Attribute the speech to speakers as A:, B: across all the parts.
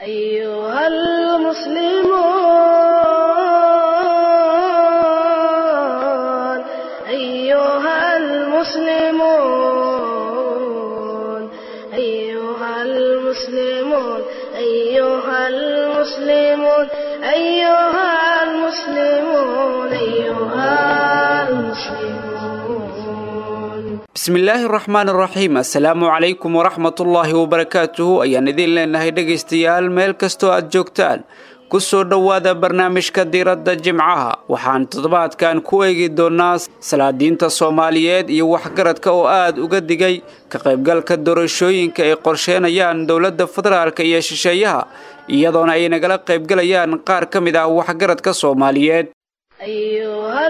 A: أيها المسلمون أيها المسلمون أيها المسلمون أيها المسلمون أيها المسلمون أيها المسلمون
B: bismillaahi raxmaan raxiim assalaamu calaykum waraxmatullaahi wabarakaatuhu ayaan idiin leenahay dhegaystayaal meel kastoo aad joogtaan ku soo dhowaada barnaamijka diiradda jimcaha waxaan toddobaadkan ku eegi doonnaa salaadiinta soomaaliyeed iyo waxgaradka oo aad uga digay ka qaybgalka doorashooyinka ay qorsheenayaan dowladda federaalka iyo shisheeyaha iyadoona ay nagala qaybgalayaan qaar ka mid ah waxgaradka soomaaliyeed
A: أيها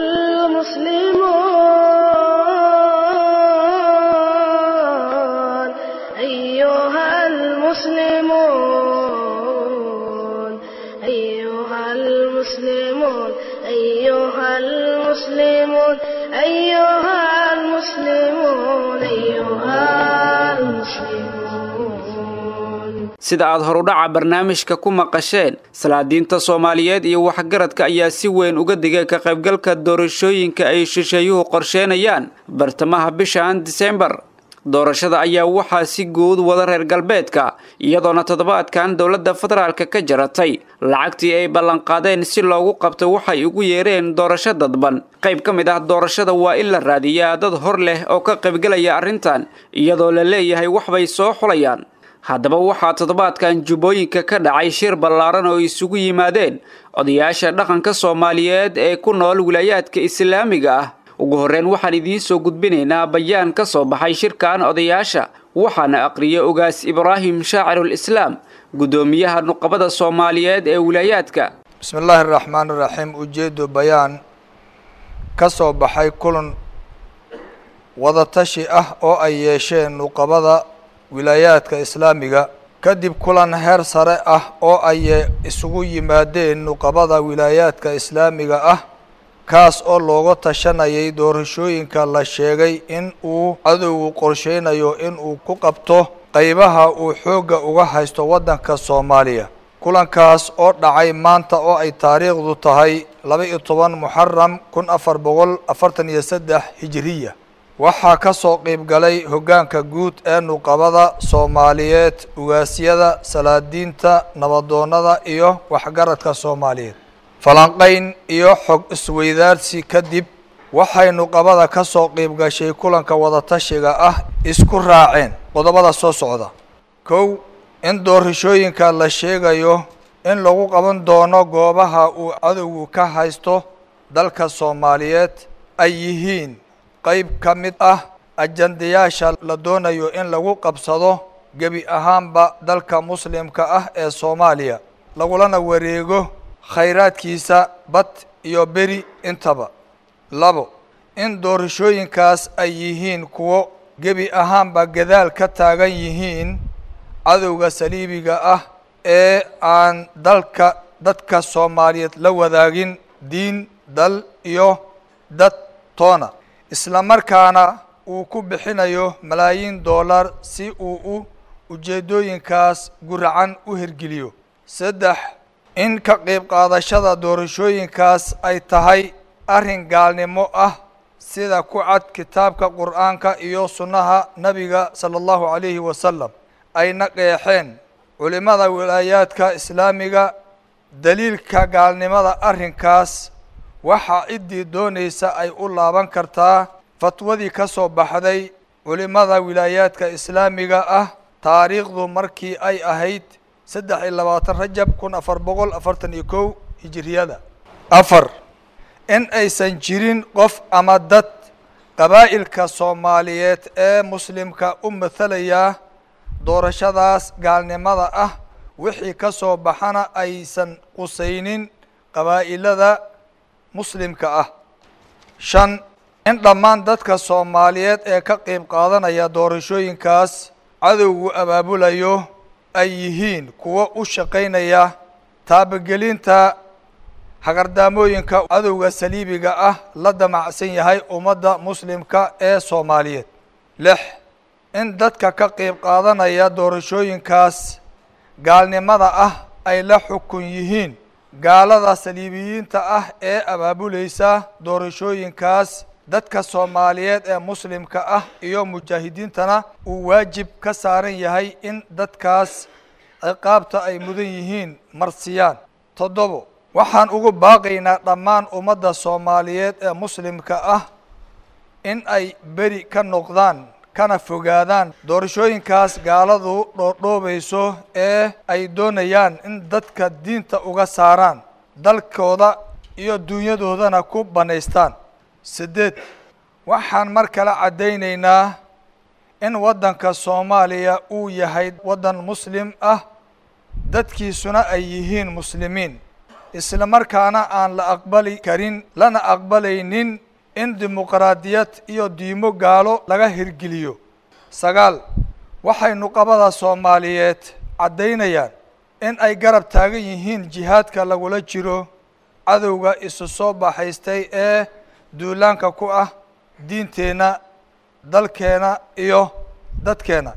A: المسلمون أيها المسلمون أيها المسلمون أيها المسلمون أيها المسلمون أيها المسلمون
B: sida aad horudhaca barnaamijka ku maqasheen salaadiinta soomaaliyeed iyo waxgaradka ayaa si weyn uga digay ka qaybgalka doorashooyinka ay shisheeyuhu qorsheenayaan bartamaha bishan disembar doorashada ayaa waxaa si guud wada reer galbeedka iyadoona toddobaadkan dowladda federaalka ka jaratay lacagtii ay ballanqaadeen si loogu qabto waxay ugu yeereen doorasho dadban qayb ka mid ah doorashada waa in la raadiyaa dad hor leh oo ka qaybgalaya arrintan iyadoo la leeyahay waxbay soo xulayaan haddaba waxaa toddobaadkan jubbooyinka ka dhacay shir ballaaran oo isugu yimaadeen odayaasha dhaqanka soomaaliyeed ee ku nool wilaayaadka islaamiga ah ugu horreyn waxaan idiin soo gudbinaynaa bayaan ka soo baxay shirkan odayaasha waxaana aqriyay ogaas ibraahim shaacirul islaam guddoomiyaha nuqabada soomaaliyeed ee wilaayaadka
C: bismi illaahi araxmaan iraxiim ujeedo bayaan ka soo baxay kulan wadatashi ah oo ay yeesheen nuqabada wilaayaadka islaamiga kadib kulan heer sare ah oo ay isugu yimaadeen nuqabada wilaayaadka islaamiga ah kaas oo looga tashanayay doorashooyinka la sheegay in uu cadowgu qorsheynayo in uu ku qabto qeybaha uu xoogga uga haysto waddanka soomaaliya kulankaas oo dhacay maanta oo ay taariikhdu tahay laba iyo toban muxaram kun afar boqol afartan iyo saddex hijiriya waxaa ka soo qeyb galay hoggaanka guud ee nuqabada soomaaliyeed ugaasyada salaadiinta nabadoonnada iyo waxgaradka soomaaliyeed falanqayn iyo xog isweydaarsi kadib waxay nuqabada ka soo qeyb gashay kulanka wadatashiga ah isku raaceen qodobada soo socda kow in doorashooyinka la sheegayo in lagu qaban doono goobaha uu cadowgu ka haysto dalka soomaaliyeed ay yihiin qeyb ka mid ah ajandayaasha la doonayo in lagu qabsado gebi ahaanba dalka muslimka ah ee soomaaliya lagulana wareego khayraadkiisa bad iyo beri intaba labo in doorashooyinkaas ay yihiin kuwo gebi ahaanba gadaal ka taagan yihiin cadowga saliibiga ah ee aan dalka dadka soomaaliyeed la wadaagin diin dal iyo dad toona isla markaana uu ku bixinayo malaayiin dollar si uu u ujeeddooyinkaas guracan u hirgeliyo saddex in ka qeyb qaadashada doorashooyinkaas ay tahay arrin gaalnimo ah sida ku cad kitaabka qur'aanka iyo sunnaha nebiga sala allahu calayhi wasalam ayna qeexeen culimmada wilaayaadka islaamiga daliilka gaalnimada arrinkaas waxaa ciddii doonaysa ay u laaban kartaa fatwadii ka soo baxday culimmada wilaayaadka islaamiga ah taariikhdu markii ay ahayd saddex iyo labaatan rajab kun afar boqol afartan iyo kow hijiriyada afar in aysan jirin qof ama dad qabaa'ilka soomaaliyeed ee muslimka u mathalayaa doorashadaas gaalnimada ah wixii ka soo baxana aysan qusaynin qabaa'ilada muslimka ah shan in dhammaan dadka soomaaliyeed ee ka qeyb qaadanaya doorashooyinkaas cadowgu abaabulayo ay yihiin kuwo u shaqaynaya taabagelinta hagardaamooyinka cadowga saliibiga ah la damacsan yahay ummadda muslimka ee soomaaliyeed lix in dadka ka qeyb qaadanaya doorashooyinkaas gaalnimada ah ay la xukun yihiin gaalada saliibiyiinta ah ee abaabulaysa doorashooyinkaas dadka soomaaliyeed ee muslimka ah iyo mujaahidiintana uu waajib ka saaran yahay in dadkaas ciqaabta ay mudan yihiin marsiyaan toddobo waxaan ugu baaqaynaa dhammaan ummadda soomaaliyeed ee muslimka ah in ay beri ka noqdaan kana fogaadaan doorashooyinkaas gaaladu dhoodhoobayso ee ay doonayaan in dadka diinta uga saaraan dalkooda iyo dunyadoodana ku bannaystaan siddeed waxaan mar kale caddaynaynaa in waddanka soomaaliya uu yahay waddan muslim ah dadkiisuna ay yihiin muslimiin isla markaana aan la aqbali karin lana aqbalaynin in dimuqraadiyad iyo diimo gaalo laga hirgeliyo sagaal waxay nuqabada soomaaliyeed caddaynayaan in ay garab taagan yihiin jihaadka lagula jiro cadowga isu soo baxaystay ee duulaanka ku ah diinteenna dalkeena iyo dadkeena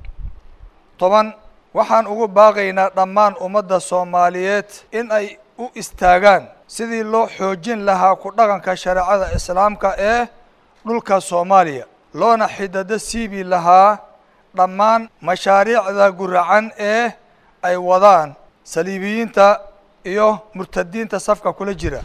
C: toban waxaan ugu baaqaynaa dhammaan ummadda soomaaliyeed in ay u istaagaan sidii loo xoojin lahaa ku dhaqanka shareecada islaamka ee dhulka soomaaliya loona xidado siibi lahaa dhammaan mashaariicda guracan ee ay wadaan saliibiyiinta iyo murtadiinta safka kula jira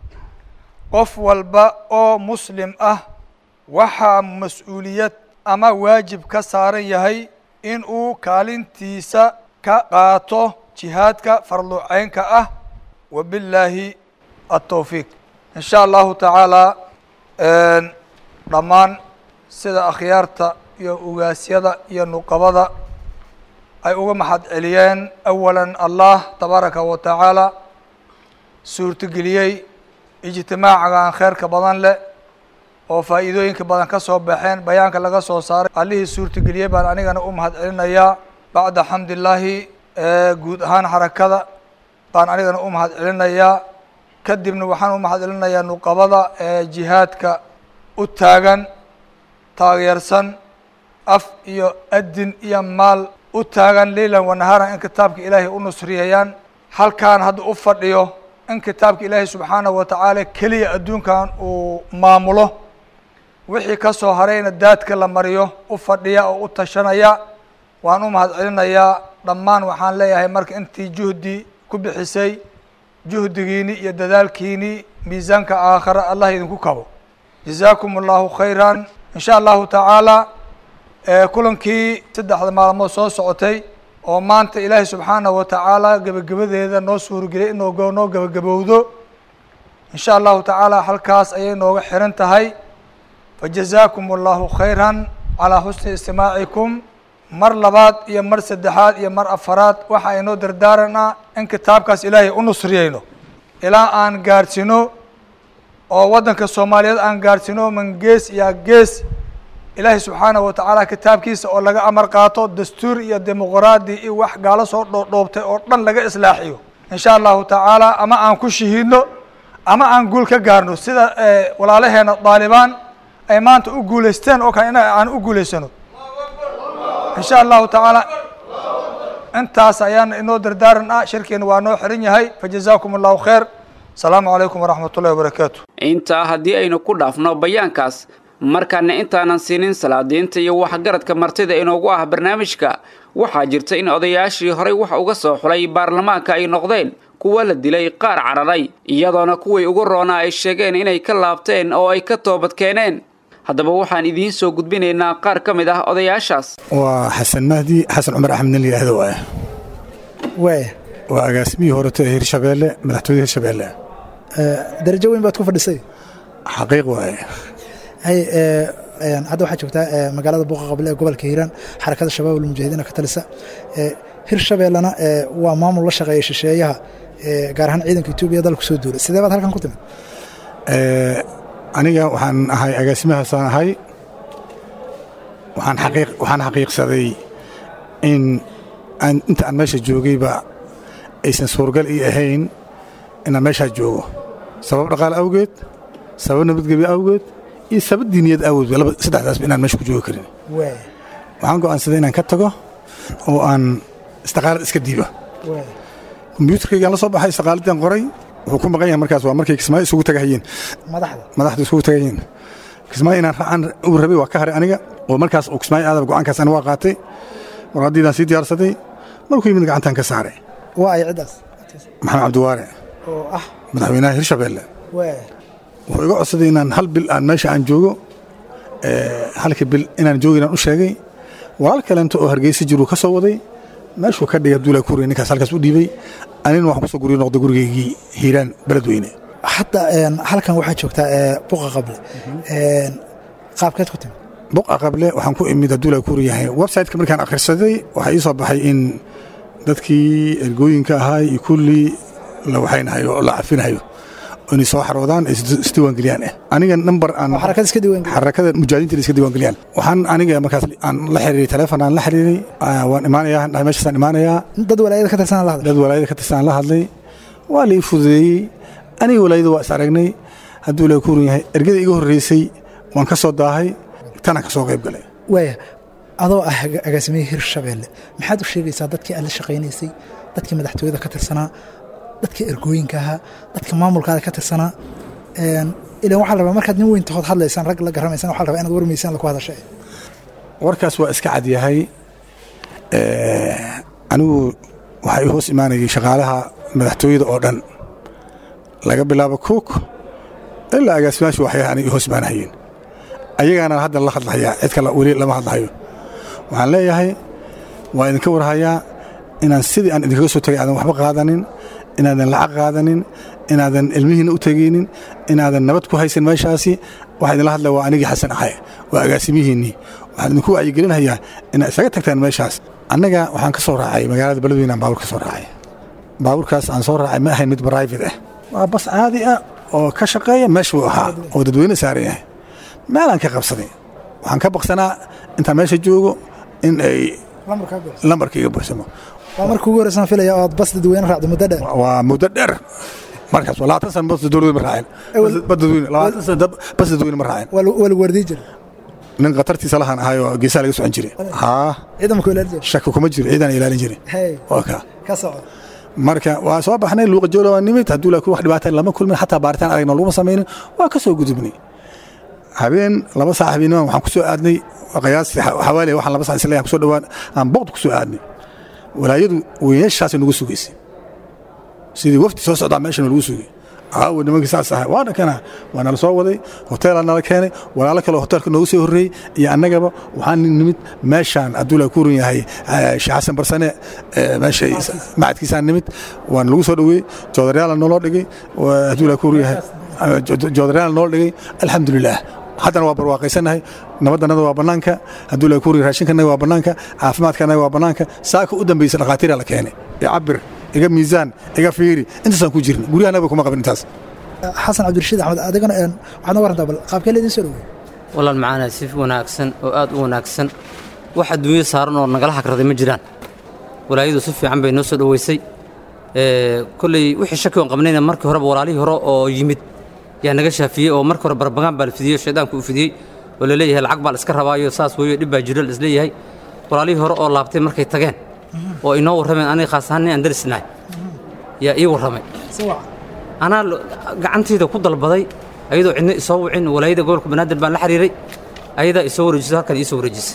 C: qof walba oo muslim ah waxaa mas-uuliyad ama waajib ka saaran yahay in uu kaalintiisa ka qaato jihaadka farluceynka ah wabillaahi altawfiiq in sha allahu tacaala dhammaan sida akhyaarta iyo ugaasyada iyo nuqabada ay uga maxad celiyeen awalan allah tabaaraka wa tacaala suurtogeliyey ijtimaacagan kheerka badan leh oo faa'iidooyinka badan ka soo baxeen bayaanka laga soo saaray allihii suurtageliyey baan anigana u mahad celinayaa bacda xamdillaahi guud ahaan xarakada baan anigana u mahad celinayaa kadibna waxaan u mahad celinayaa nuqabada ee jihaadka u taagan taageersan af iyo adin iyo maal u taagan leylan wanaharan in kitaabka ilaahay u nusriyayaan halkaan hadda u fadhiyo in kitaabka ilaahay subxaanahu wa tacaala keliya adduunkan uu maamulo wixii ka soo harayna daadka la mariyo u fadhiya oo u tashanaya waan u mahad celinayaa dhammaan waxaan leeyahay marka intii juhdi ku bixisay juhdigiini iyo dadaalkiini miisaanka aakhara allah idinku kabo jazaakum allahu khayran in sha allahu tacaala kulankii saddexda maalmood soo socotay oo maanta ilaahay subxaanahu wa tacaala gebagabadeeda noo suurgeliyay inoo noo gebagabowdo in sha allahu tacaala halkaas ayay nooga xiran tahay fajazaakum allahu khayran calaa xusni istimaacikum mar labaad iyo mar saddexaad iyo mar afaraad waxa aynoo dardaaranaa in kitaabkaas ilaahay u nusriyeyno ilaa aan gaadhsino oo waddanka soomaaliyeed aan gaadhsino man gees iyo gees ilaahay subxaanahu wa tacaala kitaabkiisa oo laga amar qaato dastuur iyo dimuqraadi iyo wax gaalo soo dhoodhoobtay oo dhan laga islaaxiyo in sha allahu tacaala ama aan ku shahiidno ama aan guul ka gaarno sida walaalaheena daalibaan ay maanta u guulaysteen oo kale in aan u guulaysano in sha allahu tacaala intaas ayaan inoo dardaaran ah shirkeena waa noo xiran yahay fajazaakum allahu khayr asalaamu calaykum waraxmat ullahi wabarakaatu
B: intaa haddii aynu ku dhaafno bayaankaas markaana intaanan siinin salaadiinta iyo waxgaradka martida inoogu ah barnaamijka waxaa jirta in odayaashii horey wax uga soo xulay baarlamaanka ay noqdeen kuwa la dilay qaar cararay iyadoona kuwii ugu roonaa ay sheegeen inay ka laabteen oo ay ka toobad keeneen haddaba waxaan idiin soo gudbinaynaa qaar ka mid ah odayaashaas
D: waa xasan mahdi xasan cumar axmed nin layidhaahdo waaya
E: waaya
D: waa agaasimihii horeto ee hirshabeelle madaxtooyada hirshabeelle
E: darajo weyn baad ku fadhisay
D: xaqiiq waaye
E: hay hadda waxaa joogtaa magaalada buuqa qable ee gobolka hiiraan xarakada shabaab almujaahidiina ka talisa hirshabeellena waa maamul la shaqeeya shisheeyaha gaar ahaan ciidanka etoobiya dalku soo duulay sidee baad halkan ku timid
D: aniga waxaan ahay agaasimahaasaan ahay waxaan xaqiiq waxaan xaqiiqsaday in aan inta aan meesha joogayba aysan suurgal ii ahayn inaan meeshaa joogo sabab dhaqaale awgeed sabab nabadgelyo awgeed iyo sabab diiniyad awgeed laba saddexdaasba inaan meesha ku joogi karin waxaan go'aansaday inaan ka tago oo aan istiqaalad iska diiba kombyuutarkaygaan la soo baxay istiqaaladdan qoray wuxuu ku maqan yahay markaas waa markay kismaayo isugu tagahayeen
E: madaxda
D: madaxdu isugu tagayeen kismaayo inaan raacaan uu rabay waa ka haray aniga oo markaas uu kismaayo aadaba go'aankaas aniga waa qaatay warqaddiidaan sii diyaarsaday markuu yimid gacantaan ka saaray
E: waa ay ciddaas
D: maxamed cabdiwaare
E: oo ah
D: madaxweynaha hirshabeelle
E: waa
D: wuxuu iga codsaday inaan hal bil aan meesha aan joogo halkii bil inaan joogo inaan u sheegay walaal kaleento oo hargeysa jiruu ka soo waday meeshuu ka dhigay abdullahi kuuriya ninkaas halkaas u dhiibay anina waxaan kusoo guryo noqday gurigaygii hiiraan beledweyne
E: hadda halkan waxaa joogtaa buqa qable qaabkeed ku timi
D: buqa qable waxaan ku imid abdullahi kuuriyahay websiteka markaan akhrisaday waxaa ii soo baxay in dadkii ergooyinka ahaa iyo kullii la waxaynahayo oo la cafinahayo inay soo xaroodaan isdiiwaangeliyaan ah aniga number aan
E: xarakad iska diiwaan
D: xarakada mujaahidiinta iska diiwaangeliyaan waxaan aniga markaas aan la xiriiray teleefon aan la xiriiray waan imaanayaa dhahay meeshaasaan imaanayaa
E: dad walaayada ka tirsan la hadlay
D: dad walaayada ka tirsan la hadlay waa la ii fududeeyey aniga walaayada waa is aragnay hadduu la kuuran yahay ergada iga horreysay waan ka soo daahay tanaan ka soo qayb galay
E: waaya adoo ah agaasimihii hirshabeelle maxaad u sheegaysaa dadkii aad la shaqaynaysay dadkii madaxtooyada ka tirsanaa dadka ergooyinka ahaa dadka maamulkaada ka tirsanaa ilan waxaa la rabaa markaad nin weyn tahood hadlaysaan rag la garamaysaan waxaa la rabaa inaad warmaysaan laku hadasha
D: warkaas waa iska cad yahay anigu waxaa ii hoos imaanayay shaqaalaha madaxtooyada oo dhan laga bilaabo cook ilaa agaasimaashu waxay aniga ii hoos imaanahayeen ayagaana hadda la hadlahayaa cid kale weli lama hadlahayo waxaan leeyahay waa idinka warhayaa inaan sidii aan idinkaga soo tagay aadan waxba qaadanin inaadan lacag qaadanin inaadan ilmihiinna u tegaynin inaadan nabad ku haysan meeshaasi waxaa idinla hadlaya waa anigii xasan ahay waa agaasimihiinnii waxaan idinku wacyigelinhayaa inaad isaga tagtaan meeshaas annaga waxaan ka soo raacay magaalada beledweyne aan baabuur ka soo raacay baabuurkaas aan soo raacay ma ahayn mid private ah waa bas caadi ah oo ka shaqeeya meesha buu ahaa oo dadweyne saaran yahay meelaan ka qabsaday waxaan ka baqsanaa intaan meesha joogo in ay lambarka iga buuxsamo
E: waa marka ugu horeysan filaya oo aad bas dadweyne raacdo muddo dheer
D: waa muddo dheer markaas waa labaatan sana bas dowladweyne ma raacin bas dadweyne labaatan sana bas dadweyne ma raacin
E: waa lagu wardii jira
D: nin khatartiisa lahan ahay oo geesaha laga socon jiray haa
E: ciidanka ilaalin jira
D: shaki kuma jiro ciidaan ilaalin jiray
E: hey
D: waa kaa
E: ka soco
D: marka waa soo baxnay luuqa joola waa nimid hadduu laakiin wax dhibaata lama kulmin xataa baaritaan aragna laguma samaynin waa ka soo gudubnay habeen laba saac habeennimaan waxaan ku soo aadnay qiyaastii xawaaliya waxaan laba saac isleeyahay kusoo dhawaan aan boqd ku soo aadnay walaayadu weynaashaasay nagu sugaysay sidii wafdi soo socdaa meesha nagu sugay aawo nimankii saas ahay waana kana waa nala soo waday hoteelaa nala keenay walaalo kale hoteelka noogu soo horreeyey iyo annagaba waxaan nimid meeshaan abdullahi ku run yahay sheekh xasan barsane meesha macadkiisaan nimid waana lagu soo dhoweeyey joodaryaala nooloo dhigay abdullahi ku run yahay joodaryaala nooloo dhigay alxamdulilaah haddana waa barwaaqaysanahay nabadannada waa bannaanka hadduu la kuuri raashinkanaga waa bannaanka caafimaadkanaga waa bannaanka saaka u dambaysa dhakhaatiira la keenay cabir iga miisaan iga fiiri intaasaan ku jirna guryahanaba kuma qabin intaas
E: xasan cabdirashiid axmed adigana waxaad noo warantaa bal qaabkee laydin soo dhowey
F: walaal macaana si wanaagsan oo aad u wanaagsan wax adduunyo saaran oo nagala hagraday ma jiraan walaayadu si fiican bay noo soo dhoweysay kolley wixii shaki oon qabnayna markii horeba walaalihii hore oo yimid yaa naga shaafiyey oo markii hore barbagaan baa la fidiyey shaydaanku uu fidiyey oo la leeyahay lacag baa la iska rabaayo saas weeyo dhib baa jiro la isleeyahay walaalihii hore oo laabtay markay tageen oo inoo warrameen aniga khaas ahaan nin aan darisnahay yaa ii warramay anaa gacantayda ku dalbaday ayadoo cidna isoo wicin walaayada gobolka banaadir baan la xiriiray ayadaa isoo wareejiso halkan iisoo wareejisay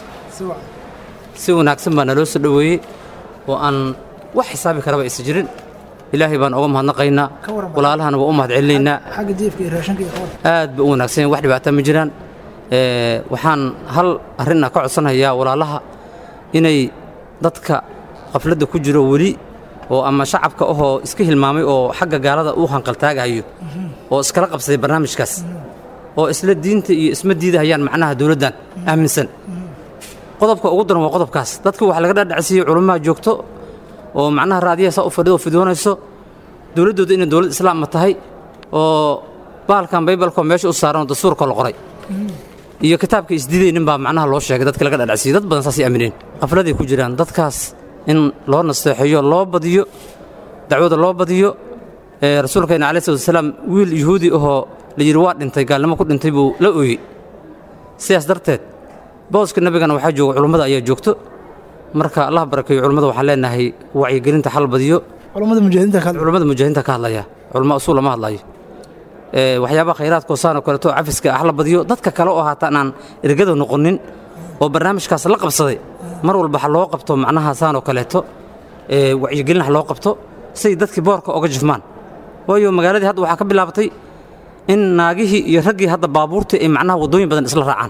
F: si wanaagsan baa naloo soo dhoweeyey oo aan wax xisaabi karaba aysan jirin ilaahay baan oga mahadnaqaynaa walaalahana waa u mahad celinaynaa
E: xagga jiifka iyo raashinka iyo qabar
F: aad ba u wanaagsan wax dhibaataa ma jiraan waxaan hal arrinna ka codsanayaa walaalaha inay dadka qafladda ku jiro weli oo ama shacabka ahoo iska hilmaamay oo xagga gaalada u hanqaltaagahayo oo iskala qabsaday barnaamijkaas oo isla diinta iyo isma diidahayaan macnaha dowladdan aaminsan qodobka ugu daran waa qodobkaas dadka waxa laga dhadhacsiiyey culummaha joogto oo macnaha raadiyaha saa u fadhido oo fidoonayso dowladdooda inay dowlad islaamma tahay oo baalkan baybalkoo meesha u saaran oo dastuurka la qoray iyo kitaabka isdiidaynin baa macnaha loo sheegay dadka laga dhadhacsiiyey dad badan saasay aamineen qafladay ku jiraan dadkaas in loo nasteexeeyo loo badiyo dacwada loo badiyo rasuulkeena alai slat wasalaam wiil yuhuudi ahoo la yidhi waa dhintay gaalnimo ku dhintay buu la ooyey sidaas darteed booska nebigana waxaa jooga culummada ayaa joogto marka allah barakeeyo culummada waxaan leenahay wacyigelinta xal badiyo
E: culammada mujaahidiinta ka hadla
F: culummada mujaahidiinta ka hadlaya culummo usuul lama hadlayo ee waxyaabaha khayraadka oo saan oo kaleeto cafiska ah la badiyo dadka kale oo haataan aan ergada noqonin oo barnaamijkaas la qabsaday mar walba ha loo qabto macnaha saan oo kaleeto ee wacyigelin ha loo qabto say dadkii boorka oga jifmaan waayo magaaladii hadda waxaa ka bilaabatay in naagihii iyo raggii hadda baabuurtii ay macnaha waddooyin badan isla raacaan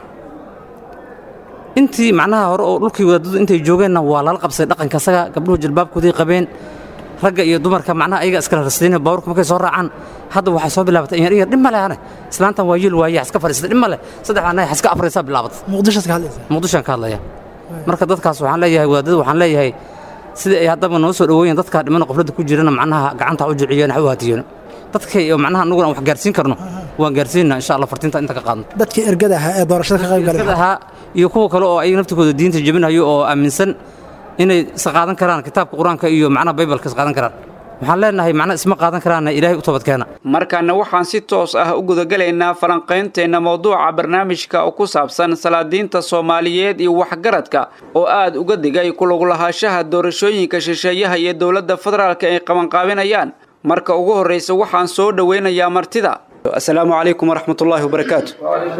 F: intii macnaha hore oo dhulkii wadaadadu intay joogeenna waa lala qabsaday dhaqanka asaga gabdhuhu jilbaabkoodii qabeen ragga iyo dumarka macnaha ayaga iskala rasdayna baabuurka markay soo raacaan hadda waxay soo bilaabatay inyar inyar dhib male ane islaantan waa yiil waaye iska fadhiistay dhib male saddexdaa nahay iska afraysaa bilaabatay
E: muqdishoad ka hadlaysa
F: muqdishoan ka hadlaya marka dadkaas waxaan leeyahay wadaadada waxaan leeyahay sidii ay haddaba noo soo dhoweeyeen dadka dhimana qofladda ku jirana macnaha gacanta ha u jiciyeen ha u haatiyeen dadkay oo macnaha annaguna aan wax gaarsiin karno waan gaarsiinaa insha allah fartinta inta ka qaadno
E: dadkii ergada ahaa ee doorashada ka qayb galay
F: ergada ahaa iyo kuwa kale oo ayaga naftikooda diinta jebinayo oo aaminsan inay is qaadan karaan kitaabka qur-aanka iyo macnaha baybalka is qaadan karaan waxaan leenahay macnaha isma qaadan karaana ilaahay u toobadkeena
B: markaana waxaan si toos ah u gudagelaynaa falanqaynteenna mowduuca barnaamijka oo ku saabsan salaadiinta soomaaliyeed iyo waxgaradka oo aad uga digay kulaglahaanshaha doorashooyinka shisheeyaha iyo dowladda federaalka ay qabanqaabinayaan marka ugu horraysa waxaan soo dhoweynayaa martida asalaamu calaykum waraxmatullaahi wabarakaatu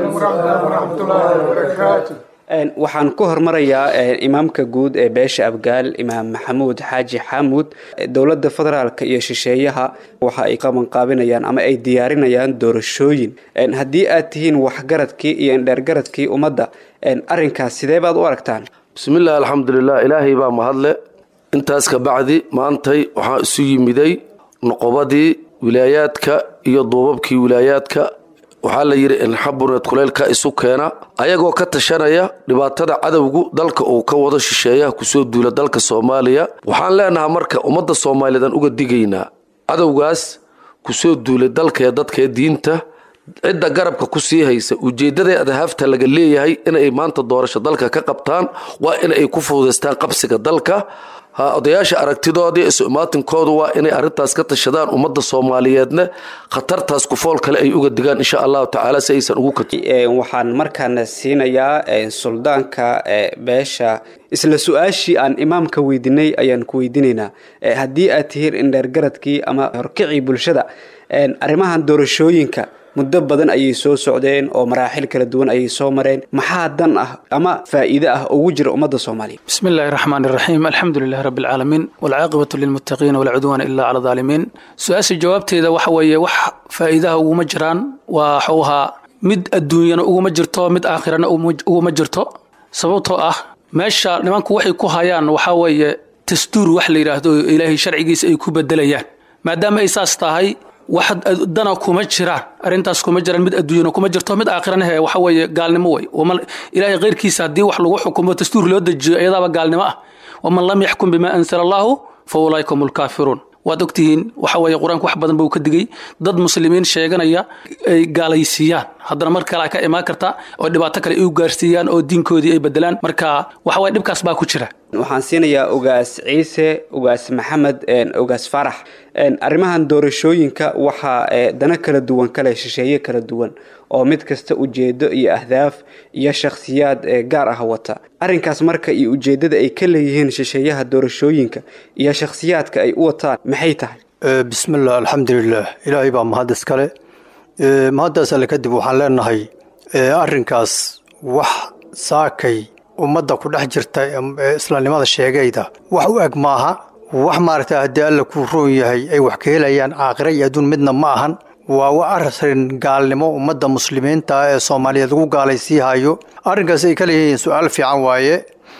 B: waxaan ku hormarayaa imaamka guud ee beesha abgaal imaam maxamuud xaaji xamuud dowladda federaalka iyo shisheeyaha waxa ay qabanqaabinayaan ama ay diyaarinayaan doorashooyin haddii aad tihiin waxgaradkii iyo indheergaradkii ummadda arrinkaas sidee baad u aragtaan
G: bismillaah alxamdulilah ilaahay baa mahadle intaas ka bacdi maantay waxaa isu yimiday noqobadii wilaayaadka iyo duubabkii wilaayaadka waxaa la yidhi inxabuneed kuleylka isu keena ayagoo ka tashanaya dhibaatada cadowgu dalka uu ka wado shisheeyaha kusoo duula dalka soomaaliya waxaan leenahaa marka ummadda soomaaliyeed aan uga digaynaa cadowgaas kusoo duulay dalkee dadkee diinta cidda garabka ku sii haysa ujeeddada adahaafta laga leeyahay inay maanta doorasho dalka ka qabtaan waa in ay ku fududaystaan qabsiga dalka odayaasha aragtidoodii isu imaatinkoodu waa inay arrintaas ka tashadaan ummadda soomaaliyeedna khatartaas kufool kale ay uga digaan insha allahu tacaala si aysan ugu kat
B: waxaan markaana siinayaa suldaanka beesha isla su-aashii aan imaamka weydinay ayaan ku weydiinaynaa haddii aad tihiin indheergaradkii ama horkicii bulshada arrimahan doorashooyinka muddo badan ayay soo socdeen oo maraaxil kala duwan ayay soo mareen maxaa dan ah ama faa'iide ah ugu jira ummadda soomaaliya
H: bismi illaahi raxmaan iraxiim alxamdu lilahi rabbi alcaalamiin walcaaqibatu lilmuttaqiina walaa cudwaana ilaa cala daalimiin su-aasha jawaabteeda waxa weeye wax faa'iidaha uguma jiraan waa waxuu ahaa mid adduunyana uguma jirto mid aakhirana uguma jirto sababtoo ah meesha nimanku waxay ku hayaan waxaa weeye dastuur wax la yidhaahdo ilaahay sharcigiisa ay ku bedelayaan maadaama ay saas tahay wax dana kuma jiraan arrintaas kuma jiraan mid adduunyana kuma jirto mid aakhirana he waxa weeye gaalnimo wey ilaahay keyrkiisa haddii wax lagu xukumo dastuur loo dejiyo iyadaaba gaalnimo ah waman lam yaxkum bima ansala allahu fa ulaika hum lkaafiruun waad ogtihiin waxa weeye qur-aanku wax badan buu ka digay dad muslimiin sheeganaya ay gaalaysiiyaan haddana mar kale ka imaan karta oo dhibaato kale ay u gaarsiiyaan oo diinkoodii ay bedelaan marka waxa weye dhibkaas baa ku jira
B: waxaan siinayaa ogaas ciise ogaas maxamed ogaas farax arrimahan doorashooyinka waxaa dana kala duwan kale shisheeye kala duwan oo mid kasta ujeedo iyo ahdaaf iyo shakhsiyaad gaar ah wata arrinkaas marka iyo ujeeddada ay ka leeyihiin shisheeyaha doorashooyinka iyo shakhsiyaadka ay u wataan maxay tahay
I: bismillaah alxamdulilah ilaahay baa mahad iskale mahaddaas alle kadib waxaan leenahay arrinkaas wax saakay ummadda ku dhex jirta ee islaamnimada sheegayda wax u eg maaha wax maaragtay haddii alla kuu roon yahay ay wax ka helayaan aakhira iyo adduun midna ma ahan waa wa arrin gaalnimo ummadda muslimiinta ee soomaaliyeed lagu gaalaysiihayo arrinkaas ay ka leeyihiin su-aal fiican waaye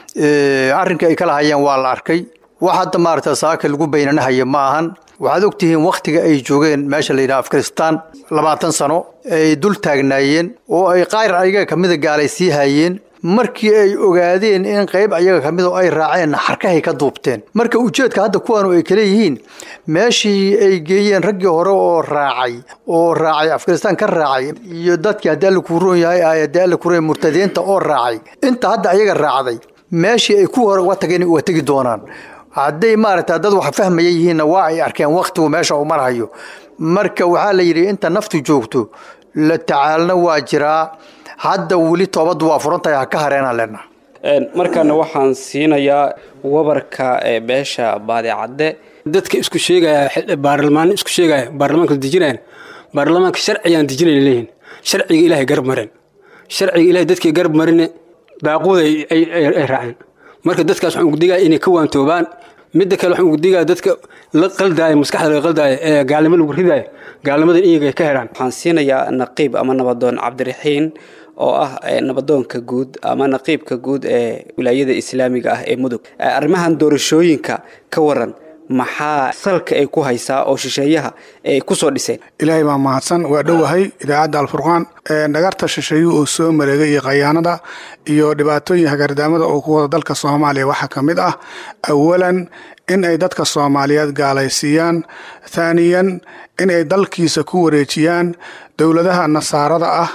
I: arrinka ay kala hayaan waa la arkay wax hadda maaragta saaka lagu baynanahayo ma ahan waxaad ogtihiin wakhtiga ay joogeen meesha la yidhaha afghanistan labaatan sano ay dul taagnaayeen oo ay qaar ayaga ka mida gaalaysiihayeen markii ay ogaadeen in qayb ayaga ka mida ay raaceen xarkahay ka duubteen marka ujeedka hadda kuwaanu ay kale yihiin meeshii ay geeyeen raggii hore oo raacay oo raacay afghanistan ka raacay iyo dadkii haddii alla kuu roon yahay ay haddii alla kuu roon murtadiinta oo raacay inta hadda ayaga raacday meeshii ay ku hore uga tageen uga tegi doonaan hadday maaragta dad wax fahmaya yihiinna waa ay arkeen wakhtigu meesha uu marhayo marka waxaa la yidhi inta naftu joogto la tacaalna waa jiraa hadda weli toobaddu waa furan tahay ha ka hareenaan leenaha
B: markaana waxaan siinayaa wabarka ee beesha baadicadde
J: dadka isku sheegaya baarlamaan isku sheegaya baarlamaanka dejinayan baarlamaanka sharciyaan dejinayna leeyihin sharciga ilaahay garab mareen sharciga ilahay dadkii garab marine baaquuda ay raaceen marka dadkaas waxaan ugudigaa inay ka waantoobaan midda kale waxaan ugudigaa dadka la qaldaaya maskaxda laga qaldaaya ee gaalnimo lagu ridaaya gaalnimadan iyaga ka helaan
B: waxaan siinayaa naqiib ama nabadoon cabdiraxiin oo ah nabadoonka guud ama naqiibka guud ee wilaayada islaamiga ah ee mudug arrimahan doorashooyinka ka waran maxaa salka ay ku haysaa oo shisheeyaha ay ku soo dhiseen
K: ilaahay baa mahadsan waa dhowahay idaacadda alfurqaan dhagarta shisheeyuhu uu soo mareegay iyo khayaanada iyo dhibaatooyin hagardaamada oo ku wada dalka soomaaliya waxaa ka mid ah awalan in ay dadka soomaaliyeed gaalaysiiyaan thaaniyan in ay dalkiisa ku wareejiyaan dowladaha nasaarada ah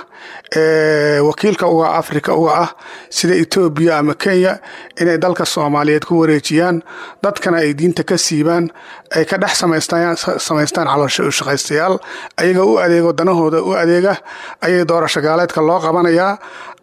K: ee wakiilka uga afrika uga ah sida etoobiya ama kenya inay dalka soomaaliyeed ku wareejiyaan dadkana ay diinta ka siibaan ay ka dhex samaystaan caloosho u shaqaystayaal ayaga u adeego danahooda u adeega ayay doorasho gaaleedka loo qabanayaa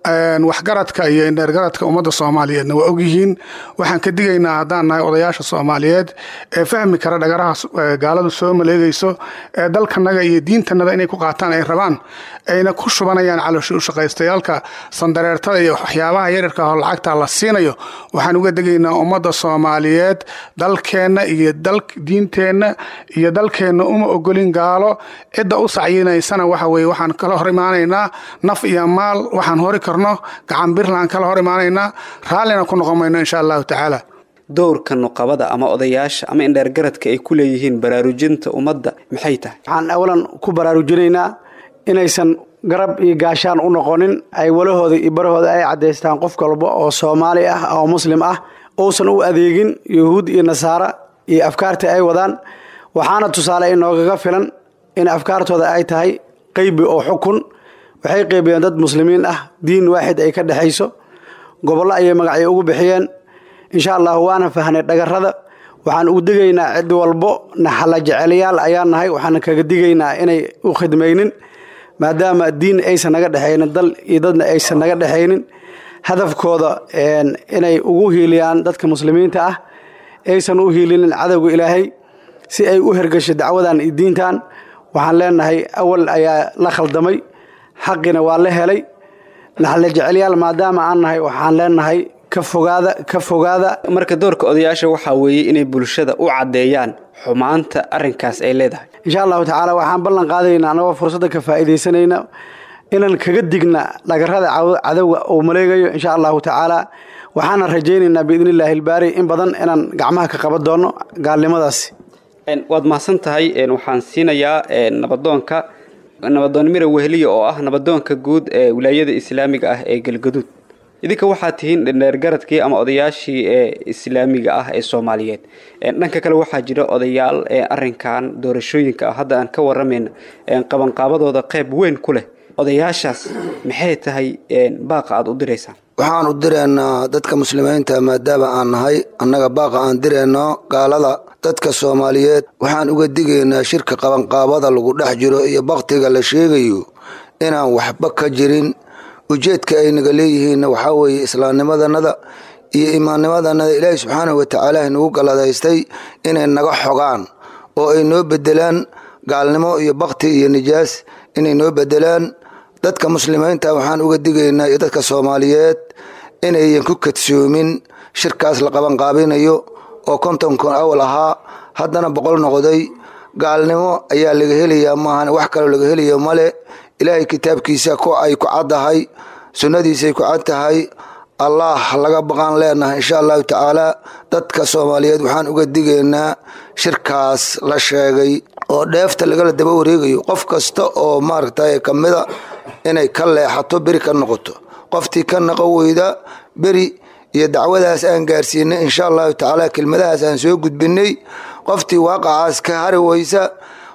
K: waxgaradka iyo indheergaradka ummadda soomaaliyeedna waa ogyihiin waxaan ka digaynaa haddaan nahay odayaasha soomaaliyeed ee fahmi kara dhagaraha gaaladu soo maleegayso ee dalkanaga iyo diintanada inay ku qaataan ay rabaan ayna ku shubanayaan caloosho u shaqaystayaalka sandareertada iyo waxyaabaha yaryarka oo lacagta la siinayo waxaan uga degaynaa ummadda soomaaliyeed dalkeenna iyo diinteenna iyo dalkeenna uma ogolin gaalo cidda u sacyinaysana waxa weye waxaan kala hor imaanaynaa naf iyo maal waxaan hori karno gacan birlaan kala hor imaanaynaa raallina ku noqon mayno insha allahu tacaala
B: dowrka nuqabada ama odayaasha ama indheergaradka ay ku leeyihiin baraarujinta ummadda maxay tahay
L: waxaan awalan ku baraarujinaynaa inaysan garab iyo gaashaan u noqonin ay walahooda iyo barahooda ay caddaystaan qof walba oo soomaali ah oo muslim ah uusan u adeegin yuhuud iyo nasaara iyo afkaarta ay wadaan waxaana tusaale inoogaga filan in afkaartooda ay tahay qeybi oo xukun waxay qeybiyeen dad muslimiin ah diin waaxid ay ka dhexayso gobollo ayay magacyo ugu bixiyeen insha allahu waana fahnay dhagarada waxaan ugu digaynaa cid walbo naxala jecelayaal ayaan nahay waxaan kaga digaynaa inay u khidmaynin maadaama diin aysan naga dhexaynin dal iyo dadna aysan naga dhexaynin hadafkooda inay ugu hiiliyaan dadka muslimiinta ah aysan u hiilinin cadowga ilaahay si ay u hergasho dacwadan iyo diintan waxaan leenahay awal ayaa la khaldamay xaqina waa la helay naxala jecelyaal maadaama aan nahay waxaan leenahay ka fogaada ka fogaada
B: marka doorka odayaasha waxaa weeye inay bulshada u caddeeyaan xumaanta arrinkaas ay leedahay
L: insha allahu tacaala waxaan ballan qaadaynaa anagoo fursadda ka faa'iidaysanayna inaan kaga digna dhagarada cadowga uu maleegayo insha allahu tacaala waxaana rajaynaynaa biidni illaahi ilbaari in badan inaan gacmaha ka qaban doono gaalnimadaasi
B: waad mahadsan tahay waxaan siinayaa nabadoonka nabadoon mira wehliya oo ah nabadoonka guud ee wilaayada islaamiga ah ee galgaduud idinka waxaad tihiin dheergaradkii ama odayaashii ee islaamiga ah ee soomaaliyeed dhanka kale waxaa jira odayaal arinkan doorashooyinka ah hadda aan ka waramayna qabanqaabadooda qayb weyn ku leh odayaashaas maxay tahay baaqa aada u diraysaan
M: waxaan u direynaa dadka muslimiinta maadaama aan nahay annaga baaqa aan direyno gaalada dadka soomaaliyeed waxaan uga digaynaa shirka qabanqaabada lagu dhex jiro iyo baktiga la sheegayo inaan waxba ka jirin ujeedka ay naga leeyihiinna waxaa weeye islaamnimadanada iyo imaannimadanada ilaahi subxaanahu watacaala nagu galladaystay inay naga xogaan oo ay noo bedelaan gaalnimo iyo bakti iyo nijaas inay noo bedelaan dadka muslimiinta waxaan uga digaynaa iyo dadka soomaaliyeed inayan ku kadsoomin shirkaas la qabanqaabinayo oo konton kun awal ahaa haddana boqol noqday gaalnimo ayaa laga helayaa maahan wax kaloo laga helayo male ilaahay kitaabkiisa ku ay ku caddahay sunnadiisay ku cad tahay allah laga baqaan leenahay insha allahu tacaala dadka soomaaliyeed waxaan uga digaynaa shirkaas la sheegay oo dheefta lagala daba wareegayo qof kasta oo maaragtay kamida inay ka leexato beri ka noqoto qoftii ka naqo weyda beri iyo dacwadaas aan gaarsiinay insha allahu tacaala kelmadahaas aan soo gudbinay qoftii waaqacaas ka hari weysa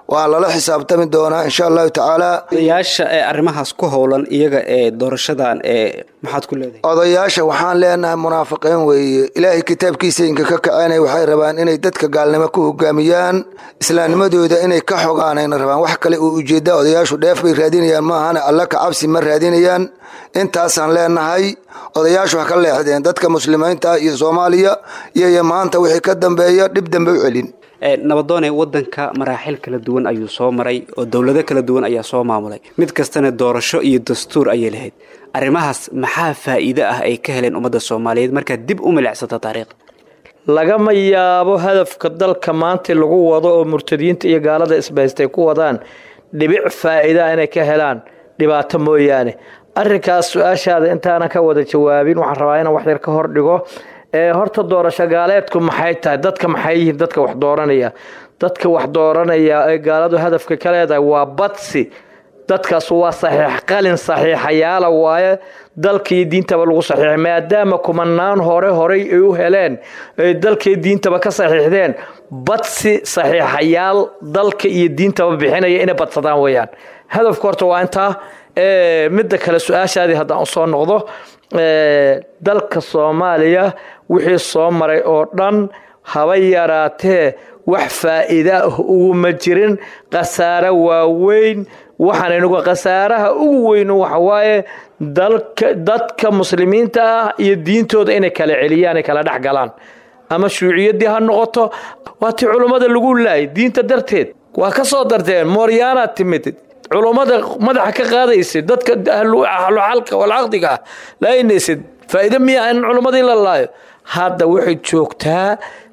M: waa lala xisaabtami doonaa insha allahu tacaala
B: odayaasha ee arrimahaas ku howlan iyaga ee doorashadan ee maxaad ku leedahay
M: odayaasha waxaan leenahay munaafiqiin weeye ilaahay kitaabkiisa inka ka kacenay waxay rabaan inay dadka gaalnimo ku hogaamiyaan islaamnimadooda inay ka xogaanayna rabaan wax kale oo ujeeda odayaashu dheef bay raadinayaan maahane alla ka cabsi ma raadinayaan intaasaan leenahay odayaashu ha ka leexdeen dadka muslimiinta iyo soomaaliya iyo maanta wixii ka dambeeya dhib dambe u celin
B: nabadoone wadanka maraaxil kala duwan ayuu soo maray oo dowlado kala duwan ayaa soo maamulay mid kastana doorasho iyo dastuur ayay lahayd arrimahaas maxaa faa'iido ah ay ka heleen ummadda soomaaliyeed markaad dib u milicsata taariikhda
N: lagama yaabo hadafka dalka maanta lagu wado oo murtadiyiinta iyo gaalada isbaystay ku wadaan dhibic faa'iidaa inay ka helaan dhibaato mooyaane arrinkaas su-aashaada intaanan ka wada jawaabin waxaan rabaa inaan wax yar ka hor dhigo horta doorasho gaaleedku maxay tahay dadka maxay yihiin dadka wax dooranaya dadka wax dooranaya ee gaaladu hadafka ka leedahay waa badsi dadkaas waa saxiix qalin saxiixayaala waaye dalka iyo diintaba lagu saxiixay maadaama kumanaan hore horey ay u heleen ay dalkaiyo diintaba ka saxiixdeen badsi saxiixayaal dalka iyo diintaba bixinaya inay badsadaan weeyaan hadafka horta waa intaa midda kale su-aashaadii haddaan usoo noqdo dalka soomaaliya wixii soo maray oo dhan haba yaraatee wax faa'iida ah uguma jirin khasaare waaweyn waxaan inagu khasaaraha ugu weyn waxawaaye dalka dadka muslimiinta ah iyo diintooda inay kala celiyaan ay kala dhex galaan ama shuuciyaddii ha noqoto waa tii culummada lagu laayay diinta darteed waa ka soo darteen mooryaanaad timid culummada madaxa ka qaadaysa dadka ahluxalka walcaqdiga ah laaynaysid faa'iido miyaa in culummadii la laayo hadda waxay joogtaa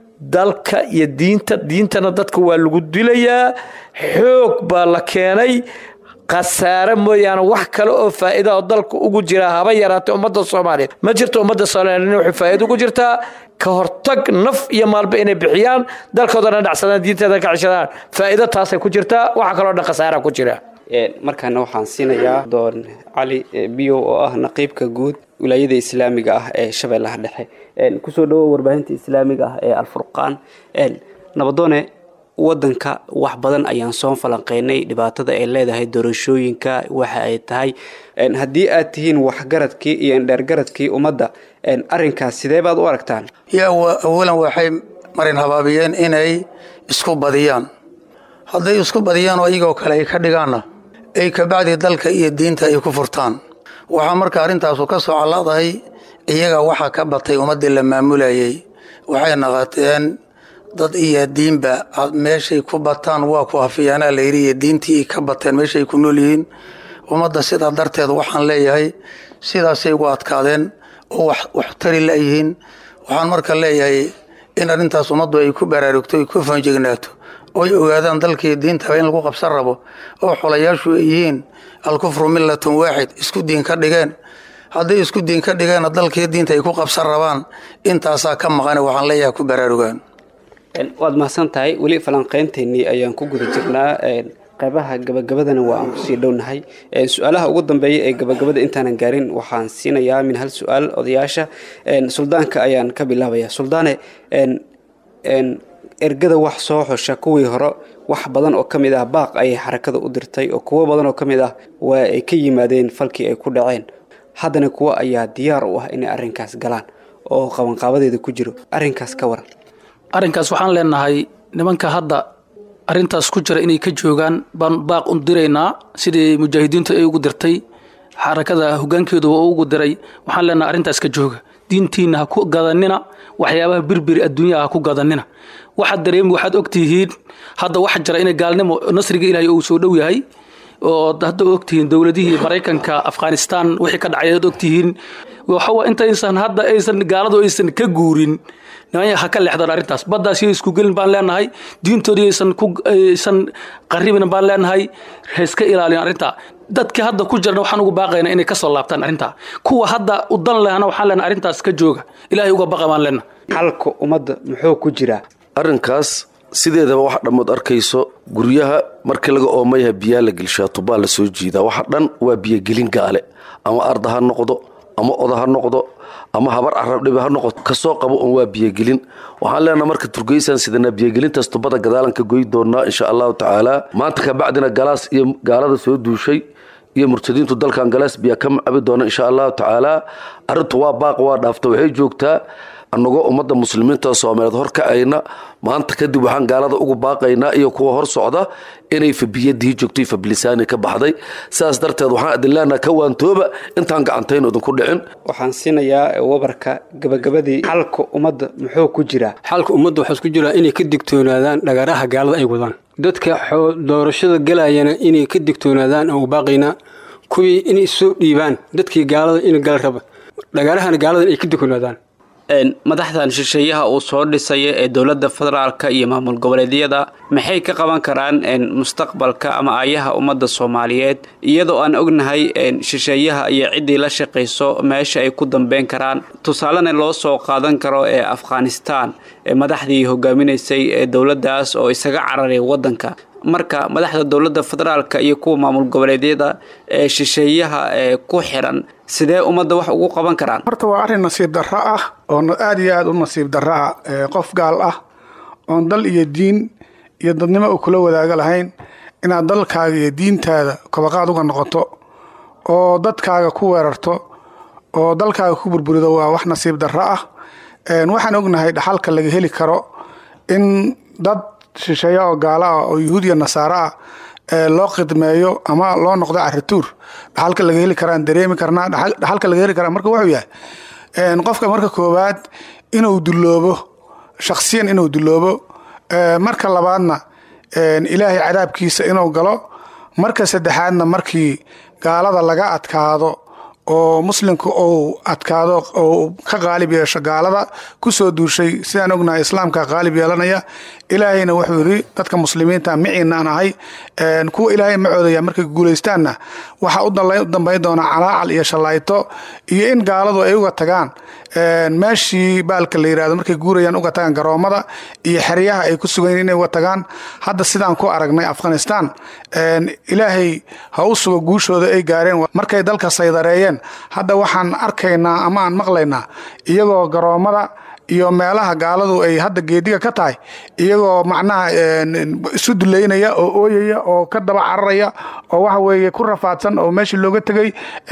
N: dalka iyo diinta diintana dadka waa lagu dilayaa xoog baa la keenay khasaare mooyaane wax kale oo faa'iida oo dalka ugu jira haba yaraatay ummadda soomaaliyeed ma jirto ummadda soomaaliyeed waxay faa'iido ugu jirtaa ka hortag naf iyo maalba inay bixiyaan dalkoodana dhacsadaan diinteeda ka ceshadaan faa'iido taasay ku jirtaa waxa kaloo dhan khasaara ku jira
B: markaana waxaan siinayaa doon cali biyow oo ah naqiibka guud wilaayada islaamiga ah ee shabeellaha dhexe kusoo dhawow warbaahinta islaamiga ah ee alfurqaan nabadoone wadanka wax badan ayaan soo falanqeynay dhibaatada ay leedahay doorashooyinka waxa ay tahay haddii aad tihiin waxgaradkii iyo indheergaradkii ummadda arinkaas sidee baad u aragtaan
O: yaa awalan waxay marin habaabiyeen inay isku badiyaan hadday isku badiyaan oo iyagoo kale ay ka dhigaanna ay kabacdi dalka iyo diinta ay ku furtaan waxaa marka arrintaasu ka soo calladahay iyaga waxaa ka batay ummaddii la maamulayay waxay naqateen dad iyo diinba meeshay ku bataan waa ku hafiyaanaa layidhi iyo diintii ay ka bateen meeshay ku nool yihiin ummadda sidaa darteed waxaan leeyahay sidaasay ugu adkaadeen oo wax tari layihiin waxaan marka leeyahay in arrintaas ummaddu ay ku baraarugto ay ku fanjegnaato oo ay ogaadaan dalkii diintaba in lagu qabsan rabo oo xolayaashu ay yihiin alkufru millatun waaxid isku diin ka dhigeen hadday isku diin ka dhigeenna dalkii diinta ay ku qabsan rabaan intaasaa ka maqane waxaan leeyahay ku baraarugaan
B: waad mahadsan tahay weli falanqeynteenii ayaan ku guda jirnaa qaybaha gabagabadana waa aan kusii dhownahay su-aalaha ugu dambeeya ee gabagabada intaanan gaarin waxaan siinayaa min hal su-aal odayaasha suldaanka ayaan ka bilaabaya suldaane ergada wax soo xusha kuwii hore wax badan oo ka mid ah baaq ayay xarakada u dirtay oo kuwo badan oo ka mid ah waa ay ka yimaadeen falkii ay ku dhaceen haddana kuwo ayaa diyaar u ah inay arrinkaas galaan oo qabanqaabadeeda ku jiro arrinkaas ka waran
H: arrinkaas waxaan leenahay nimanka hadda arrintaas ku jira inay ka joogaan baan baaq u diraynaa sidii mujaahidiintu ay ugu dirtay xarakada hogaankeedu waa ugu diray waxaan leenahay arrintaas ka jooga diintiina ha ku gadanina waxyaabaha birbiri adduunyaha ha ku gadanina waxaad dareemi waxaad ogtihiin hadda waxa jira inay gaalnimo nasriga ilaahay uu soo dhow yahay oo hadda ogtihiin dowladihii maraykanka afghanistan wixii ka dhacay ad ogtihiin waxawa intaysan hadda aysan gaaladu aysan ka guurin nimanya ha ka leexdaan arrintaas baddaas iyo isku gelin baan leenahay diintoodii aysan ku aysan qarribin baan leenahay ha iska ilaalin arrintaa dadka hadda ku jirna waxaan ugu baaqaynaa inay ka soo laabtaan arrintaa kuwa hadda u dan lehna waxaan leenahay arrintaas ka jooga ilaahay uga baqa baan leenahay
B: xalka ummadda muxuu ku jiraa
G: arrinkaas sideedaba wax dhammood arkayso guryaha markii laga oomayaha biyaa la gelshaa tubaa la soo jiidaa waxa dhan waa biyogelin gaale ama arda ha noqdo ama oda ha noqdo ama habar carabdhibi ha noqoto kasoo qabo oon waa biyogelin waxaan leenaha marka turgeysaan sidanaa biyogelintaas tubada gadaalan ka goy doonaa insha allahu tacaala maanta kabacdina galaas iyo gaalada soo duushay iyo murtadiintu dalkan galaas biyaa ka macabi doona insha allahu tacaala arrintu waa baaq waa dhaafta waxay joogtaa annagoo ummadda muslimiinta soomaaliyeed horkacayna maanta kadib waxaan gaalada ugu baaqaynaa iyo kuwa hor socda inay fabiyadii joogtay fabilisaani ka baxday sidaas darteed waxaan adileenaha ka waantooba intaan gacantayn idinku dhicin
B: waxaan siinayaa wabarka gabagabadii xalka ummadda muxuu ku jiraa
J: xalka ummadda waxaa isku jiraa inay ka digtoonaadaan dhagaraha gaalada ay wadaan dadka doorashada galayana inay ka digtoonaadaan aan u baaqaynaa kuwii inay soo dhiibaan dadkii gaalada in gal raba dhagaarahana gaaladan ay ka digtoonaadaan
B: madaxdan shisheeyaha uu soo dhisaya ee dowladda federaalka iyo maamul goboleedyada maxay ka qaban karaan mustaqbalka ama aayaha ummadda soomaaliyeed iyadoo aan ognahay shisheeyaha iyo ciddii la shaqayso meesha ay ku dambeyn karaan tusaalena loo soo qaadan karo ee afghanistan ee madaxdii hogaaminaysay ee dowladdaas oo isaga cararay waddanka marka madaxda dowladda federaalka iyo kuwa maamul goboleedyada ee shisheeyaha ee ku xiran sidee ummadda wax ugu qaban karaan
K: horta waa arrin nasiib darro ah oo aada iyo aada u nasiib darro ah qof gaal ah oon dal iyo diin iyo dadnimo u kula wadaaga lahayn inaad dalkaaga iyo diintaada kabaqaad uga noqoto oo dadkaaga ku weerarto oo dalkaaga ku burburido waa wax nasiib darro ah waxaan ognahay dhaxalka laga heli karo in dad shisheeye oo gaalo ah oo yuhuudiya nasaaro ah loo khidmeeyo ama loo noqdo carituur dhaxalka laga heli karaan dareemi karnaa dhaxalka laga heli karaa marka wuxuu yahay qofka marka koowaad inuu duloobo shakhsiyan inuu duloobo marka labaadna ilaahay cadaabkiisa inuu galo marka saddexaadna markii gaalada laga adkaado oo muslimka uu adkaado oo ka qaalib yeesho gaalada ku soo duushay sidaan ognahay islaamka qaalib yeelanaya ilaahayna wuxuu yidhi dadka muslimiinta miciinaan ahay kuwa ilaahay ma coodaya markay guulaystaanna waxaa u dambayn doonaa calaacal iyo shallaayto iyo in gaaladu ay uga tagaan meeshii baalka la yirahdo markay guurayaan uga tagaan garoomada iyo xeryaha ay ku sugan inay uga tagaan hadda sidaan ku aragnay afghanistan ilaahay ha u sugo guushooda ay gaareen markay dalka saydareeyeen hadda waxaan arkaynaa ama aan maqlaynaa iyagoo garoomada iyo meelaha gaaladu ay hadda geediga ka tahay iyagoo macnaha isu duleynaya oo ooyaya oo ka daba cararaya oo waxa weeye ku rafaadsan oo meeshii looga tegey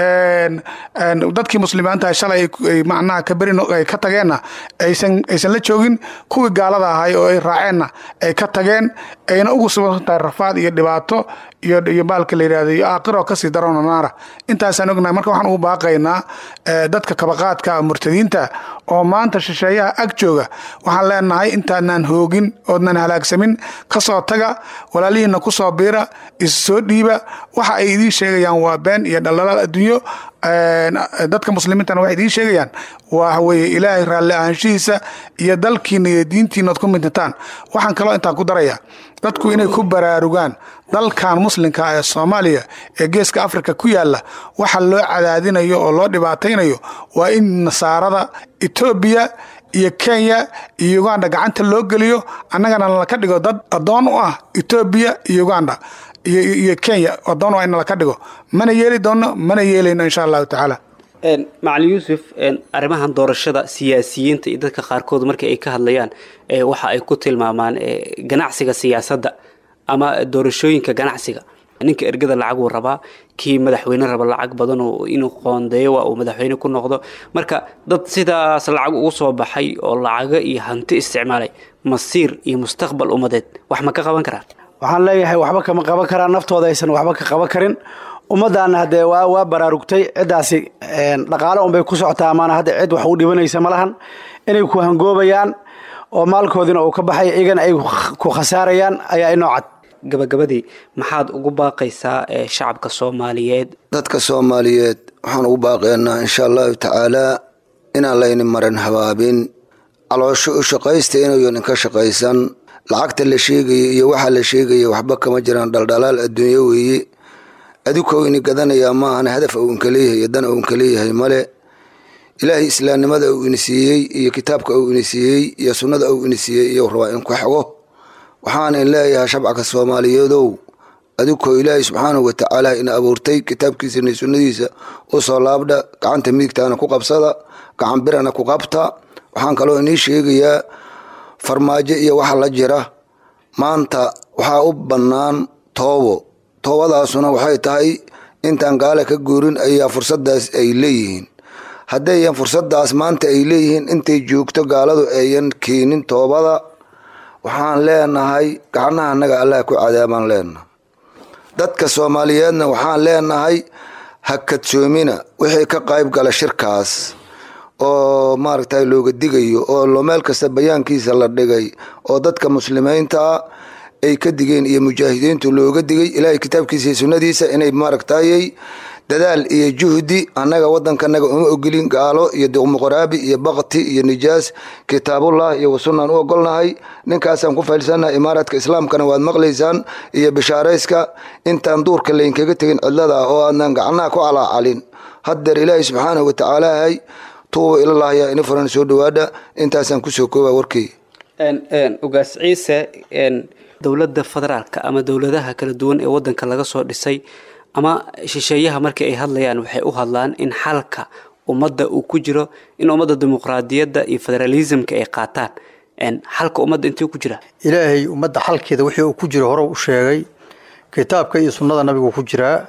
K: dadkii muslimiinta shalay ay macnaha ka berin ay ka tageenna aysan aysan la joogin kuwii gaalada ahay oo ay raaceenna ay ka tageen ayna ugu sugan tahay rafaad iyo dhibaato iyo iyo baalka la yidhahdo iyo aakhiroo kasii darona naara intaasaan ognahay marka waxaan ugu baaqaynaa dadka kabaqaadka murtadiinta oo maanta shisheeyaha ag jooga waxaan leenahay intaadnaan hoogin oodnan halaagsamin kasoo taga walaalihiina kusoo biira issoo dhiiba waxa ay idiin sheegayaan waa been iyo dhaldhalaal adduunyo dadka muslimiintana waxay idiin sheegayaan waa weye ilaahay raalli ahaanshihiisa iyo dalkiina iyo diintiina ood ku mintataan waxaan kaloo intaan ku daraya dadku inay ku baraarugaan dalkan muslimka ee soomaaliya ee geeska afrika ku yaala waxa loo cadaadinayo oo loo dhibaataynayo waa in nasaarada etoobiya iyo kenya iyo uganda gacanta loo geliyo annagana laka dhigo dad addoon u ah etoobiya iyo uganda iyo kenya addoon u ah in laka dhigo mana yeeli doono mana yeelayno insha allahu tacaala
B: macalin yuusuf arrimahan doorashada siyaasiyiinta iyo dadka qaarkood markii ay ka hadlayaan waxa ay ku tilmaamaan ganacsiga siyaasadda ama doorashooyinka ganacsiga ninka ergada lacag uu rabaa kii madaxweyne raba lacag badan inuu qoondeeyo waa uu madaxweyne ku noqdo marka dad sidaas lacag ugu soo baxay oo lacago iyo hanti isticmaalay masiir iyo mustaqbal ummadeed wax ma ka qaban karaan
L: waxaan leeyahay waxba kama qaban karaan naftooda aysan waxba ka qaban karin ummaddaana haddee waa waa baraarugtay ciddaasi dhaqaale unbay ku socotaa amaana hadda cid wax u dhibanaysa ma lahan inay ku hangoobayaan oo maalkoodina uu ka baxay iyagana ay ku khasaarayaan ayaa inoo cad
B: gabagabadii maxaad ugu baaqaysaa shacabka soomaaliyeed
M: dadka soomaaliyeed waxaan ugu baaqaynaa insha allahu tacaalaa inaan layni marin habaabin caloosho u shaqaysta inuuyan inka shaqaysan lacagta la sheegaya iyo waxaa la sheegaya waxba kama jiraan dhaldhalaal adduunyo weeye adiko ini gadanayaa maahan hadaf ou inka leeyahay iyo dan ou inka leeyahay male ilaahay islaamnimada uu ini siiyey iyo kitaabka uu ini siiyey iyo sunnada uu ini siiyey iyo rabaa in ku xego waxaan in leeyahay shabcaka soomaaliyeedow adigoo ilaahay subxaanahu wa tacaala ina abuurtay kitaabkiisa iyo sunnadiisa u soo laabdha gacanta midigtaana ku qabsada gacan birana ku qabta waxaan kaloo inii sheegayaa farmaajo iyo waxa la jira maanta waxaa u bannaan toobo toobadaasuna waxay tahay intaan gaala ka guurin ayaa fursadaas ay leeyihiin haddayan fursadaas maanta ay leeyihiin intay joogto gaaladu ayan keenin toobada waxaan leenahay gacnaha annaga allah ku cadaabaan leenahay dadka soomaaliyeedna waxaan leenahay ha kadsoomina wixii ka qayb gala shirkaas oo maaragtay looga digayo oo lo meel kasta bayaankiisa la dhigay oo dadka muslimiinta ay ka digeen iyo mujaahidiintu looga digay ilaahay kitaabkiisa iyo sunnadiisa inay maaragtayay dadaal iyo juhdi annaga waddankanaga uma ogolin gaalo iyo duqmuqraabi iyo bakti iyo nijaas kitaabullah iyo wasunaan u ogolnahay ninkaasaan ku faylsannahay imaaraadka islaamkana waad maqlaysaan iyo bishaarayska intaan duurka laynkaga tegin cidlada oo aanan gacnaha ku calaacalin haddeer ilaahay subxaanahu wa tacaala hay tuuba ilalah yaa ini furan soo dhawaada intaasaan kusoo kooba warkey
B: ugaas ciise dowladda federaalka ama dowladaha kala duwan ee wadanka laga soo dhisay ama shisheeyaha markii ay hadlayaan waxay u hadlaan in xalka ummadda uu ku jiro in ummadda dimuqraadiyadda iyo federalismka ay qaataan xalka ummadda intuu ku jira
I: ilaahay ummadda xalkeeda wixii uu ku jiro hore u sheegay kitaabka iyo sunnada nabigu ku jiraa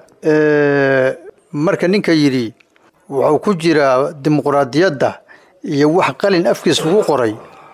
I: marka ninka yidhi wuxuu ku jiraa dimuqraadiyadda iyo wax qalin afkiis lagu qoray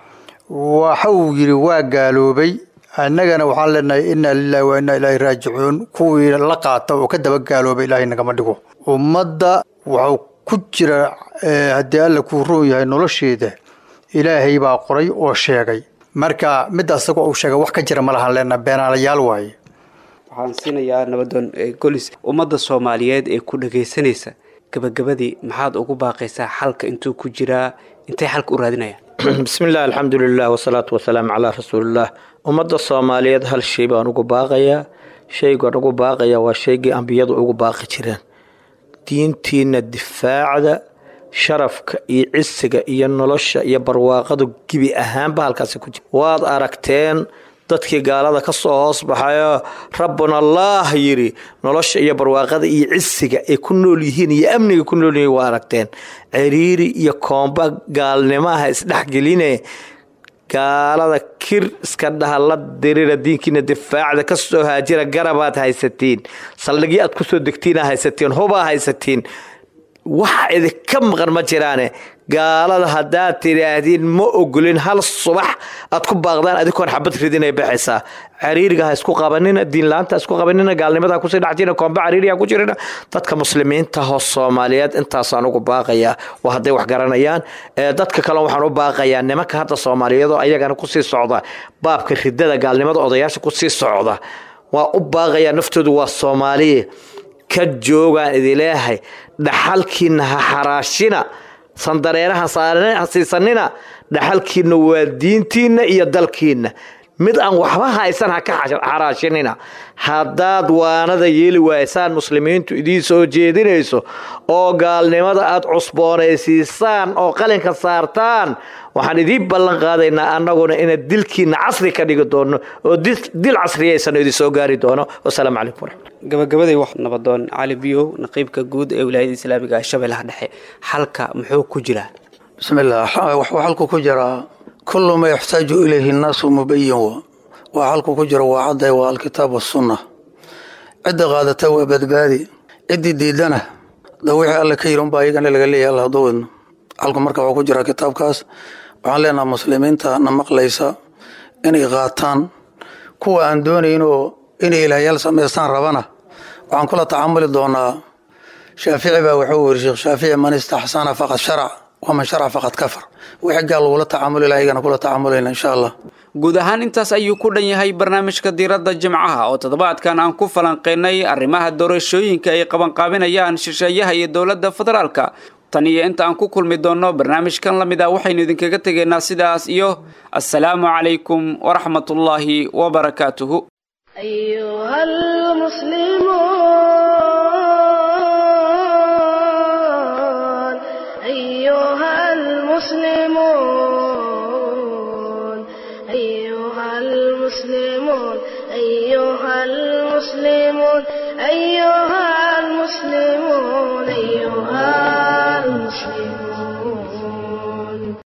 I: waxau yidhi waa gaaloobay annagana waxaan leenahay inaa lilahi wa inaa ilaahi raajicuun kuwii la qaata oo ka daba gaaloobay ilaahay nagama dhigo ummadda waxuu ku jira haddii alla kuu roon yahay nolosheeda ilaahay baa qoray oo sheegay marka midda isagoo uu sheegay wax ka jira ma lahan leenaha beenaalayaal waaye
B: waxaan siinayaa nabadoon golis ummadda soomaaliyeed ee ku dhagaysanaysa gabagabadii maxaad ugu baaqaysaa xalka intuu ku jiraa intay xalka u raadinayaan
N: bismi illah alxamdulilah wasalaatu wasalaamu calaa rasuulillaah ummadda soomaaliyeed hal shay baan ugu baaqayaa shaygaan ugu baaqayaa waa shaygii ambiyadu ugu baaqi jireen diintiina difaacda sharafka iyo cisiga iyo nolosha iyo barwaaqadu gibi ahaanba halkaasi ku jira waad aragteen dadkii gaalada ka soo hoos baxayoo rabbuna allaah yidhi nolosha iyo barwaaqada iyo cisiga ay ku nool yihiin iyo amniga ku nool yihiin waa aragteen ciriiri iyo koomba gaalnimaha isdhexgeline gaalada kir iska dhaha la dirira diinkiina difaacda ka soo haajira garabaad haysatiin saldhigyo aad kusoo degtiina haysatiin hubaa haysatiin wax idinka maqan ma jiraane gaalada haddaad tidhaahdiin ma ogolin hal subax aad ku baaqdaan adinkoon xabad ridinay baxaysaa cariiriga ha isku qabanina diinla-aanta ha isku qabanina gaalnimada ha kusii dhex jirina koomba cariiri ha ku jirina dadka muslimiinta hoo soomaaliyeed intaasaan ugu baaqayaa waa hadday wax garanayaan dadka kale waxaan u baaqayaa nimanka hadda soomaaliyeedoo ayagana kusii socda baabka ridada gaalnimada odayaasha kusii socda waa u baaqayaa naftoodu waa soomaaliye ka joogaan idileehay dhaxalkiina ha xaraashina sandareeraha ha siisanina dhaxalkiina waa diintiina iyo dalkiina mid aan waxba haysan ha ka xaraashinina haddaad waanada yeeli waaysaan muslimiintu idiin soo jeedinayso oo gaalnimada aad cusboonaysiisaan oo qalinka saartaan waxaan idiin ballan qaadaynaa annaguna ina dilkiina casri ka dhigi doono oo dil casriyaysan idin soo gaari doono wasalaamu calaykum waraxmat
B: gabagabaday wax nabadoon cali biyow naqiibka guud ee wilaayada islaamiga shabeellaha dhexe xalka muxuu ku jiraa
O: bismillaah waxuu xalku ku jiraa kullu ma yaxtaaju ilayhi nnaasu mubayin wa waa xalku ku jiro waa cadday waa alkitaab wasunna cidda qaadata waa badbaadi ciddii diidana da wixii alle ka yiri unbaa iyagana laga leeyahay alla hadduu wadno xalku marka waxuu ku jiraa kitaabkaas waxaan leenaha muslimiinta na maqlaysa inay qaataan kuwa aan doonaynoo inay ilaahyaal samaystaan rabana waxaan kula tacamuli doonaa shaafici baa wuxuu weri sheekh shaafici man istaxsana faqad sharac waman sharac faqad kafar wixii gaal lagula tacamuli laha iyagana kula tacamulayna insha allah
B: guud ahaan intaas ayuu ku dhan yahay barnaamijka diiradda jimcaha oo toddobaadkan aan ku falanqaynay arrimaha doorashooyinka ay qabanqaabinayaan shisheeyaha iyo dowladda federaalka tan iyo inta aan ku kulmi doonno barnaamijkan la mid ah waxaynu idinkaga tegaynaa sidaas iyo assalaamu calaykum waraxmatullaahi wabarakaatuhu
A: أيها المسلمون أيها المسلمون أيها المسلمون المسلمون أيها المسلمون أيها المسلمون أيها